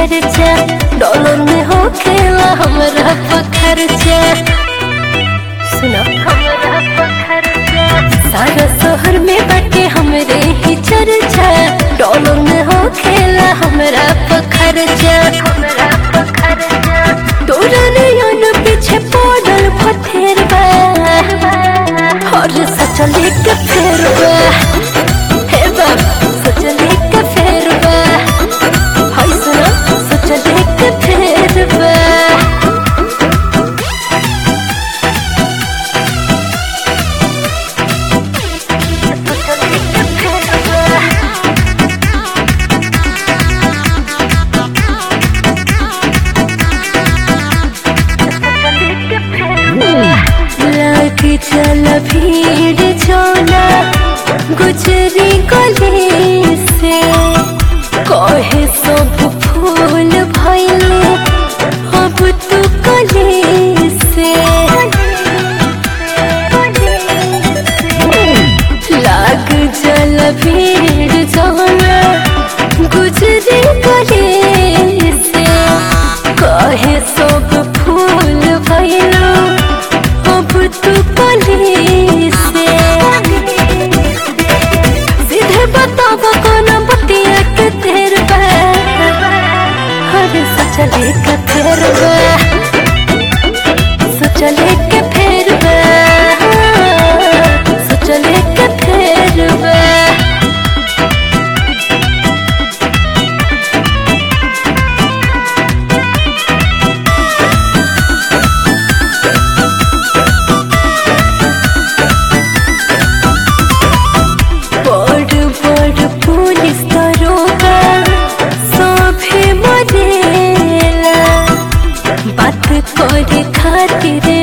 चर्चा डॉलर में हो खेला हमरा पखरचा सुनो हमरा पखरचा सारा शहर में बाटे हमरे ही चर्चा डॉलर में हो खेला हमरा पखरचा हमरा पखरचा तोरा नयन पीछे पड़ल पथेरबा और सचले के फेरबा हे बाबा सचले के फेरबा हाय सुना सचले के फेरबा लागी चल भीड़ चोला गुजरी गली से कहे सब फूल भैले अब तू कली से लाग जल भीड़ चोला गुजरी गली से कहे सब फूल भैलो अब तू कली से सीधे बताव कौन बतिया के तेर बा अरे सचले के फेर बा सचले के फेर बा सचले के फेर बा बड़ बड़ पुलिस दरोगा सभे मरेला बात करे खातिर